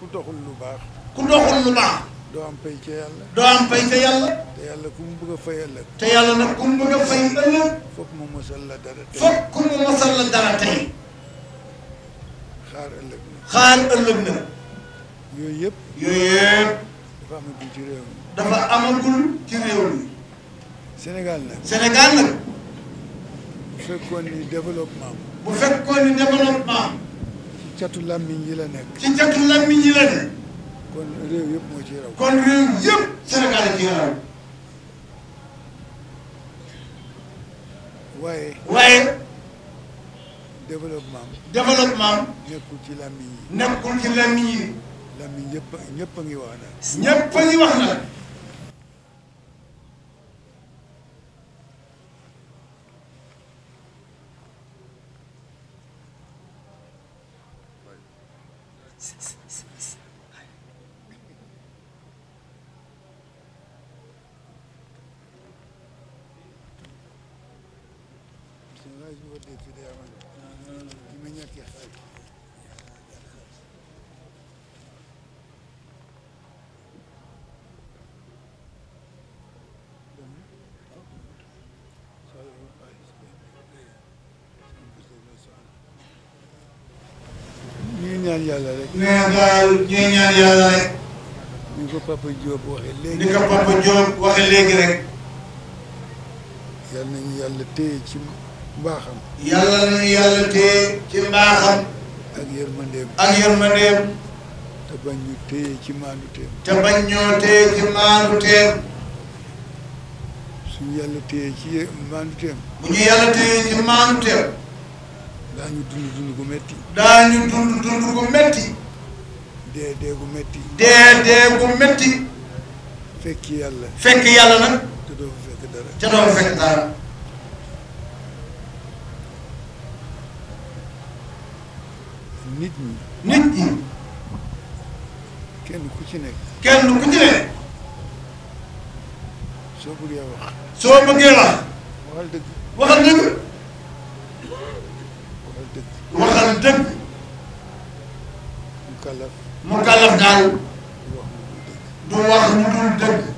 ku doxul lu baax ku doxul lu baax doo am pay ca yàlla doo am pay ca yàlla te yàlla ku mu bëgg a fay ëllëg te yàlla nag ku mu bëgg a fay ëllëg foog mu mosal la dara tey fokk ku mu mosal la dara tey xaar ëllëg na xaar ëllëg na yooyu yëpp yooyu yëpp dafa amagul ci réew mi dafa amagul ci réew mi Sénégal nag Sénégal nag bu fekkoon ni développement bu fekkoon ni développement ci catu làmmiñ yi la nekk ci catu làmmiñ yi la ne kon réew yëpp moo ci raw kon réew yëpp Sénégal ci raw waaye waaye développement développement nekkul ci làmmiñ yi nekkul ci làmmiñ yi làmmiñ yëpp ñëpp a ngi wax nag ñëpp a ngi wax nag Sénégal ñu war dee fi day amal ñi ma ñàkkee xaaj ñu ñaan yàlla rek nee daal ñuy ñaan yàlla rek ni ko Papa Diop waxee ni léegi ko Papa Diop waxe léegi rek yàlla nañu yàlla téye ci mbaaxam yàlla nañu yàlla téye ci mbaaxam ak yërmandeem ak yërmandeem te bañ ñu téye ci maanduteem te bañ ñoo téye ci maandu teem suñu yàlla téye ci maanduteem bu ñu yàlla téye ci maandu teem daañu dund dund gu metti daañu dund dund gu metti dee dee gu metti dee dee gu metti fekki yàlla fekk yàlla nag te doo fa fekk dara ca doo fekk dara nit ñi nit ñi kenn ku ci nekk kenn ku ci ne soo bëggee wax soo bëggee wax waxal dëgg waxal dëgg waxal dëgg waxal dëgg mu kàllaf mu kàllaf daal du wax mu dul dëgg du wax lu dul dëgg